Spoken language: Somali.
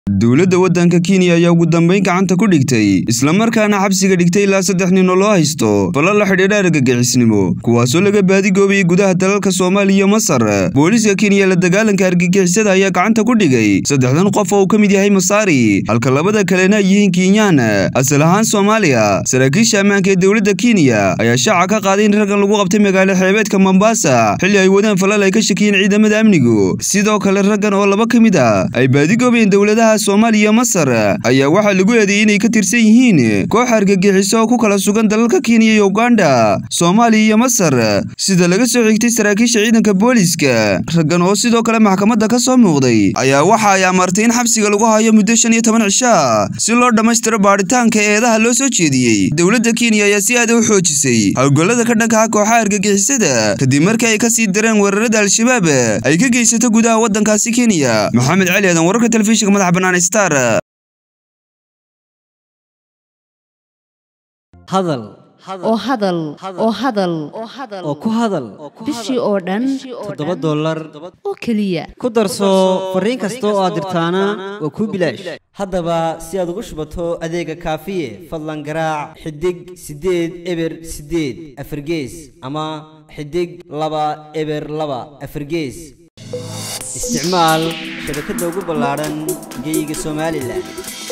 dowladda waddanka kenya ayaa ugu dambayn gacanta ku dhigtay islamarkaana xabsiga dhigtay ilaa saddex nin oo loo haysto falla la xidhiidha argagixiisnimo kuwaasoo laga baadigoobayay gudaha dalalka soomaaliya iyo masar booliiska kenya la dagaalanka argagixisada ayaa gacanta ku dhigay saddexdan qof oo uu ka mid yahay masaari halka labada kalena ay yihiin kenyaan asal ahaan soomaaliya saraakiisha ammaanka ee dowladda kenya ayaa shaaca ka qaaday in raggan lagu qabtay magaalo xeebeedka mombasa xilli ay wadaan falal ay ka shakiyeen ciidamada amnigu sidoo kale raggan oo laba ka mid a ay baadigoobayeen dowladaha soomaaliya iyo masar ayaa waxaa lagu eedeeyey inay ka tirsan yihiin koox argagixiso oo ku kala sugan dalalka kenya iyo uganda soomaaliya iyo masar sida laga soo xigtay saraakiisha ciidanka booliiska raggan oo sidoo kale maxkamadda ka soo muuqday ayaa waxa ay amartay in xabsiga lagu hayo muddo shan iyo toban cisha si loo dhammaystiro baadhitaanka eedaha loo soo jeediyey dowladda kenya ayaa si aada u xoojisay howlgallada ka dhanka ah kooxaha argagixisada kadib markii ay ka sii dareen weerarada al-shabaab ay ka geysato gudaha waddankaasi kenya maxamed cali aadan wararka telefishinka madaxa bannaan star hadal oo hadal oo hadal oo ku hadal bishii oo dhan toddoba dollar oo keliya ku darso fariin kasta oo aad dirtaana waa kuu bilaash haddaba si aad ugu shubato adeega kaafiye fadlan garaac xidig siddeed eber siddeed afargees ama xidig laba eber laba afargees isticmaal shabakadda ugu ballaadhan geyga somalilan